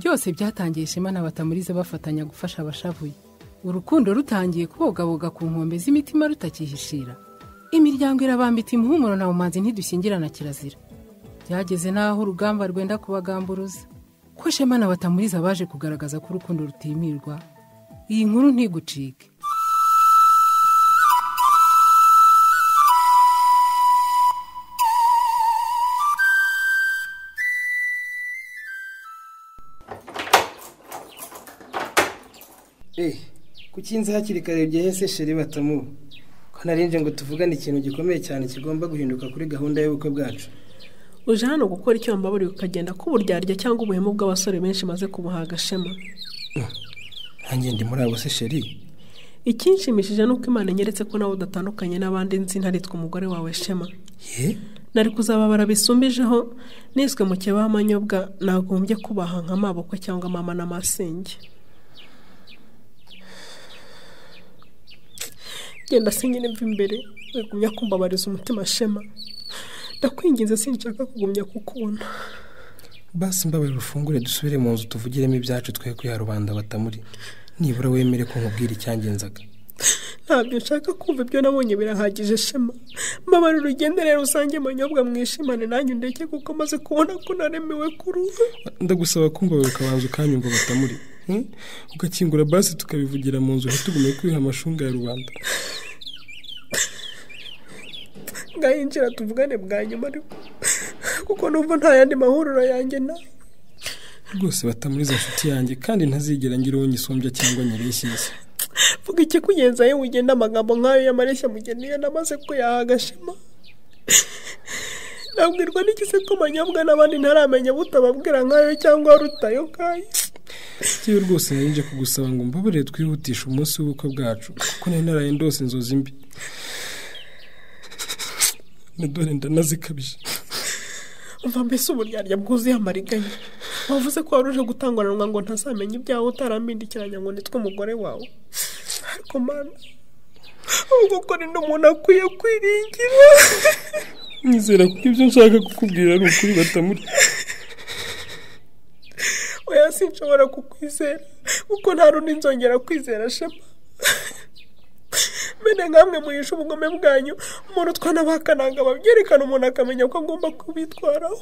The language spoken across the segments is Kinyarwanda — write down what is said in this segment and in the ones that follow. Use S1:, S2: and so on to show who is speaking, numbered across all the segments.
S1: byose byatangiye ishema na batamurize bafatanya gufasha abashavuye urukundo rutangiye kubogaboga ku nkombe z'imitima rutakihishira imiryango irabambita umuhumuro na bumanzi ntidushyingirana kirazira byageze n'aho urugamba rwenda kubagamburuza ko shema na batamuriza baje kugaragaza ko urukundo rutimirwa iyi nkuru ntigucike
S2: kukinze hakiri kare byahise sheri batamuwe ko narinje ngo tuvugane ikintu gikomeye cyane kigomba guhinduka kuri gahunda y'ubukwe bwacu
S3: uje hano gukora icyo wambaburiye ukagenda k'uburyarya cyangwa ubuhemu bw'abasore benshi maze kubuha agashema
S2: ntange ndi muri abo se sheri
S3: ikinshimishije ni uko imana inyeretse ko nawe udatandukanye n'abandi nzi ntaritwe umugore wawe shema
S2: ye
S3: nari kuzababara bisumbijeho niswe mu kibaho amanyobwa nagombye kubaha nka mabukwe cyangwa mama n'amasenge genda sinyine mva imbere wigumya kumbabariza umutima shema ndakwinginze sinshaka kugumya kukubona
S2: basi mbabaye urufungure dusubire mu nzu tuvugiremo ibyacu twe kuya rubanda batamuri nibura wemere ko nkubwira icyangenzaga
S3: ntabyo nshaka kumva ibyo nabonye birahagije shema mbabara urugendere rusange manyobwa mwishimane nanjye ndeke kuko maze kubona ko naremewe kuruha
S2: ndagusaba kumbabaye ukabanza ukanyumva batamuri hmm? ugakingura basi tukabivugira mu nzu ntitugume kwiha amashunga ya rubanda
S3: ngayinjira tuvugane bwa nyuma ariko kuko numva nta yandi mahuriro yanjye nawe
S2: rwose batamuriza inshuti yanjye kandi ntazigera ngira uwo nyisumbya cyangwa nyireshyeshya
S3: vuga ikikugenza yewe ugenda amagambo nk'ayo y'amareshya mugeni iyo namaze ko yahagashema nabwirwa n'igise ko manyobwa n'abandi ntaramenya butababwira nk'ayo cyangwa rutayo kayo
S2: yewe rwose narinje kugusaba ngo mbabarire twihutishe umunsi w'ubukwe bwacu kuko nari naraye ndose inzozi mbi dore ndanazikabije
S3: umva mbese uburyarya bwuzuye amariganya wavuze ko wari uje gutanguranwa ngo ntazamenye ibyawe utarambindikiranya ngo nitwe umugore wawe ariko mana ubwo ko ni n'umuntu akwiye kwiringira
S2: nizera ko ibyo nshaka kukubwira ari ukuri batamuri
S3: oya sinshobora kukwizera kuko nta rundi nzongera kwizera shema mene nkamwe muhisha ubugome bwanyu umuntu utwana bakananga babyerekana umuntu akamenya ko agomba kubitwaraho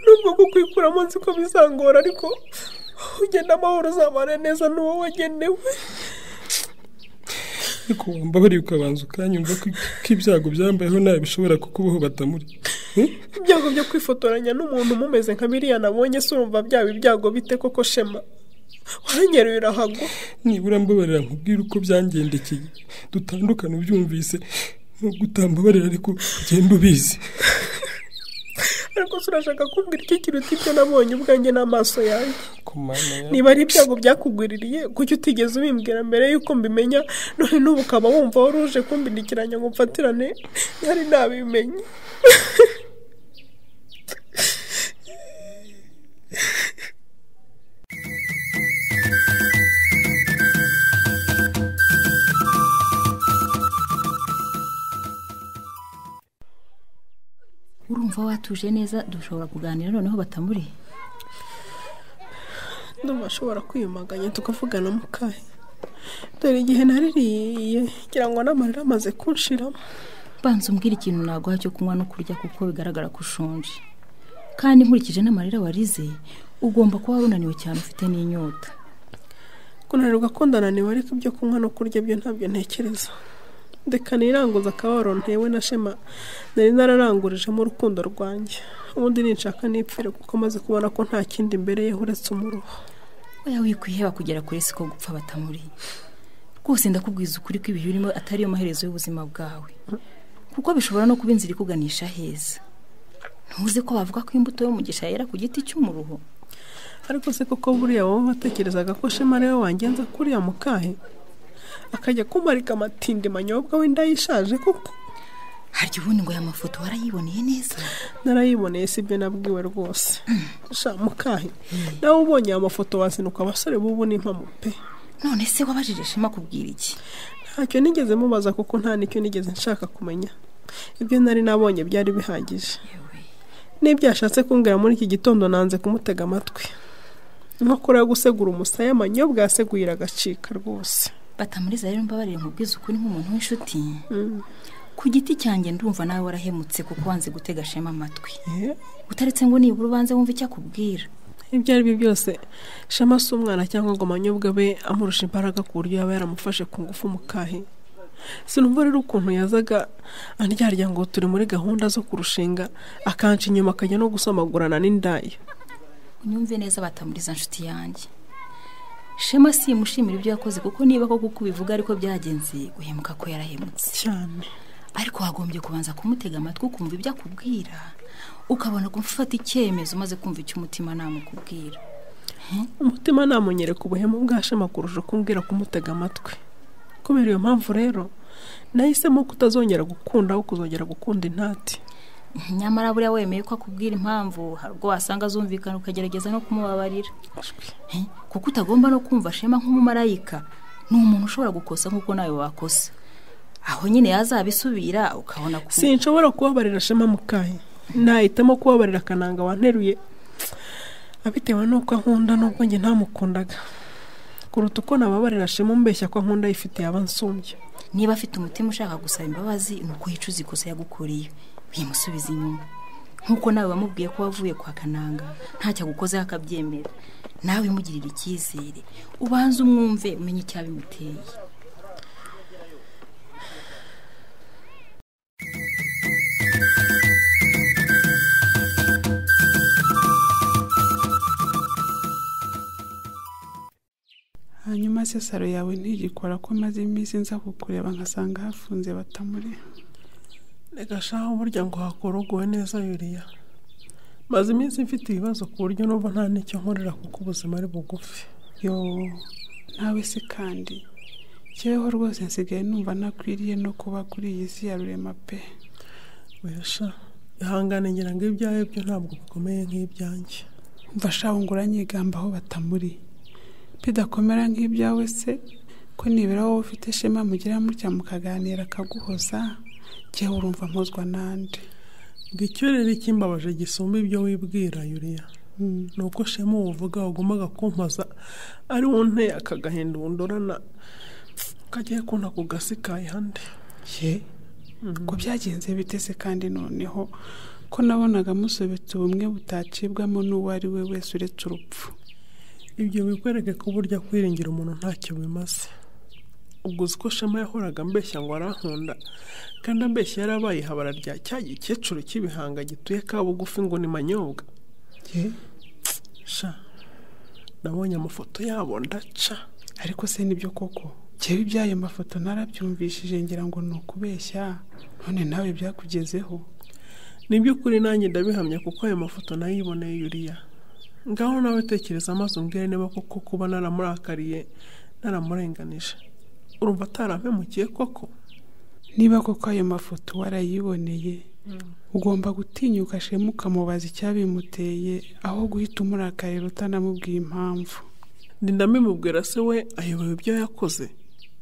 S3: nubwo kukwikuramo nzi ko bizangora ariko ugenda amahoro uzabane neza n'uwo wagenewe
S2: ariko wambabariye ukabanza ukanyumva ko ibyago byambayeho nawe bishobora kukubaho batamuri
S3: ibyago byo kwifotoranya n'umuntu mumeze nka biriya nabonye se urumva byaba ibyago bite koko shema waranyereye urahagwa
S2: nibura mbabarira nkubwire uko byangendekeye dutandukane ubyumvise nubwo utambabarira ariko ugenda ubizi
S3: ariko se urashaka kumbwira iki kiruta ibyo nabonye ubwanjye n'amaso yanjye
S2: ku mana ya-
S3: niba ari ibyago byakugwiririye kuki utigeze ubimbwira mbere y'uko mbimenya none n'ubu ukaba wumva wari uje kumbindikiranya ngo mfatirane ntari nabimenye
S4: urumva watuje neza dushobora kuganira noneho batamuriye
S3: ndumva ashobora kwiyumaganya tukavugana mu kahe dore igihe naririye ngira ngo n'amarira amaze kunshiramo
S4: banza umbwire ikintu naguha cyo kunywa no kurya kuko bigaragara ko ushonje kandi nkurikije n'amarira warize ugomba kuba wunaniwe cyane ufite n'inyota
S3: kunanirwa ko ndananiwe ariko ibyo kunywa no kurya byo ntabyo ntekereza reka niranguze akababaro ntewe na shema nari nararangurijemo urukundo rwanjye ubundi ninshaka nipfire kuko amaze kubona ko nta kindi imbere ye uretse umuruho
S4: oya wikwiheba kugera kure siko gupfa batamuri rwose ndakubwiza ukuri ko ibihe urimo atari yo maherezo y'ubuzima bwawe kuko bishobora no kuba inzira ikuganisha heza ntuzi ko bavuga ko imbuto y'umugisha yera ku giti cy'umuruho
S3: ariko se koko buriya wowe watekerezaga ko shema ariwe wangenza kuriya mukahe akajya kumarika amatindi manyobwa wenda yishaje koko
S4: harya ubundi ngo aya mafoto warayiboneye neza
S3: narayiboneye si ibyo nabwiwe rwose sha mukahe nawe ubonye aya mafoto wazinuka abasore b'ubu n'impamo pe
S4: none se wabajije shema kubwira iki
S3: ntacyo nigeze mubaza kuko nta nicyo nigeze nshaka kumenya ibyo nari nabonye byari bihagije n'ibyo yashatse kumbwira muri iki gitondo nanze kumutega amatwi inkokora yo gusegura umusaya amanyobwa yaseguye agacika rwose
S4: batamuriza rero mbabarire nkubwize ukuri nk'umuntu w'inshuti ku giti cyanjye ndumva nawe warahemutse kuko wanze gutega shema amatwi utaretse ngo nibura ubanze wumve icyo akubwira
S3: ibyo ari byo byose shema si umwana cyangwa ngo amanyobwa abe amurusha imbaraga ku buryo yaba yaramufashe ku ngufu mukahi sinumva rero ukuntu yazaga andyarya ngo turi muri gahunda zo kurushinga akanca inyuma akajya no gusomagurana n'indaya
S4: unyumve neza batamuriza inshuti yanjye shema si imushimira ibyo yakoze kuko niba koko uko ubivuga ariko byagenze guhemuka ko yarahemutse
S3: cyane
S4: ariko wagombye kubanza kumutega amatwi ukumva ibyo akubwira ukabona gufata icyemezo umaze kumva icyo umutima namukubwira
S3: umutima namunyereka ubuhemu bwa shema kurusha kumbwira kumutega amatwi kubera iyo mpamvu rero nahisemo kutazongera gukunda aho kuzongera gukunda intati
S4: nyamara buriya wemeye ko akubwira impamvu hari ubwo wasanga azumvikana ukagerageza no kumubabarira Eh, kuko utagomba no kumva shema nk'umumarayika ni umuntu ushobora gukosa nk'uko nawe wakosa aho nyine yazabisubira ukabona ku
S3: sinshobora kubabarira shema mukayi nahitamo kubabarira akananga wanteruye abitewe n'uko ankunda n'ubwo njye ntamukundaga kuruta uko nababarira shema umbeshya ko ankunda yifitiye aba nsumbye
S4: niba afite umutima ushaka gusaba imbabazi ni uko yicuza ikosa yagukuriye uyimusubiza inyuma nk'uko nawe wamubwiye ko wavuye kwa kananga ntacyo agukozeho akabyemera nawe umugirire icyizere ubanze umwumve umenye icyabimuteye
S5: hanyuma se saro yawe ntigikora ko maze iminsi nza kukureba nkasanga hafunze batamuri
S3: reka shaho burya ngo hakorogowe neza yuriya maze iminsi mfite ibibazo ku buryo numva nta n'icyo nkorera kuko ubuzima ari bugufi
S5: yo nawe se kandi jyeweho rwose nsigaye numva nakwiriye no kuba kuri iyi si ya rurema pe
S3: wesha ihangane ngira ngo ibyawe byo ntabwo bikomeye nk'ibyanjye
S5: mva shaho ngo uranyigamba aho batamuri bidakomera nk'ibyawe se ko nibura wowe ufite ishema mugira mutya mukaganira akaguhoza jyewe urumva mpuzwa n'andi
S3: ngo icyo rero ikimbabaje gisumba ibyo wibwira yuriya ni uko shema uwo uvuga wagombaga kumpaza ari wo nteye aka gahinda wundorana kagiye kuna ku gasi kayihande
S5: ye ko byagenze bitese kandi noneho ko nabonaga musobetse ubumwe butacibwamo n'uwo ari we wese uretse urupfu
S3: ibyo bikwereke ko burya kwiringira umuntu ntacyo bimaze ubwo uzi ko shema yahoraga mbeshya ngo arankunda kandi ambeshya yarabaye ihabara rya cya gikecuru cy'ibihanga gituye ka bugufi ngo ni manyobwa
S5: ye
S3: sha nabonye amafoto yabo ndaca
S5: ariko se nibyo koko jyewe iby'ayo mafoto narabyumvishije ngira ngo ni ukubeshya none nawe byakugezeho
S3: ni iby'ukuri nanjye ndabihamya kuko ayo mafoto nayiboneye yuriya ngaho nawe tekereza amaze umbwire niba koko kuba naramurakariye naramurenganije urumva atarampemukiye koko
S5: niba koko ayo mafoto warayiboneye ugomba gutinyuka shema ukamubaza icyabimuteye aho guhita umurakarira utanamubwiye impamvu
S3: ndamubwira se we ayobewe ibyo yakoze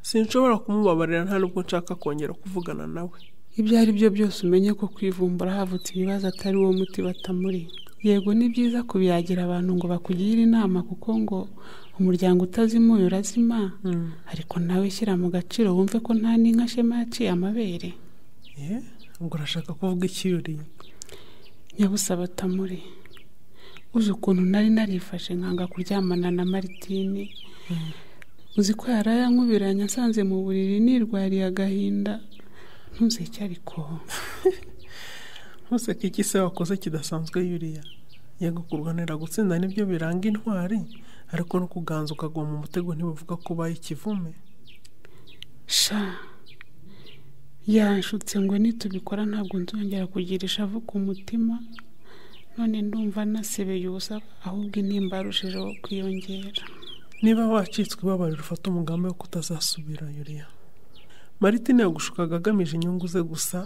S3: sinshobora kumubabarira nta nubwo nshaka kongera kuvugana nawe
S5: ibyo ari byo byose umenye ko kwivumbura havutse ibibazo atari wo muti batamuri yego ni byiza kubiyagira abantu ngo bakugire inama kuko ngo umuryango utazimuye urazima ariko nawe shyira mu gaciro wumve ko nta n'inka shema yaciye amabere
S3: ye ngo urashaka kuvuga iki yuriya
S5: nyabusaba tamuri uzi ukuntu nari narifashe nkanga kuryamana na maritini uzi ko yarayankubiranye nsanze mu buriri nirwariye agahinda ntuzi icyo ariko
S3: ntuseke iki se wakoze kidasanzwe yuriya yego kurwanira gutsinda nibyo biranga intwari ariko no kuganza ukagwa mu mutego ntibivuga ko ubaye ikivume
S5: sha yanshutse ngo nitubikora ntabwo nzongera kugira ishavu ku mutima none ndumva nasebeye ubusa ahubwo intimba yarushijeho kwiyongera
S3: niba wacitswe ibabarira ufata umugambi wo kutazasubira yuriya maritine yagushukaga agamije inyungu ze gusa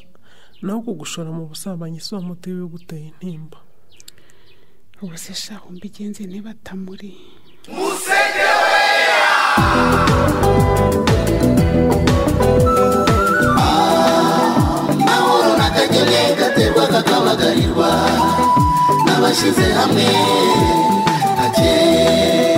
S3: naho kugushora mu busambanyi si wo muti wibiguteye intimba
S5: ubu se shaho mbigenze ntibatamuri
S6: mahoro nakageneka terwa kakaba bahamagarwa n'abashyize hamwe hakeye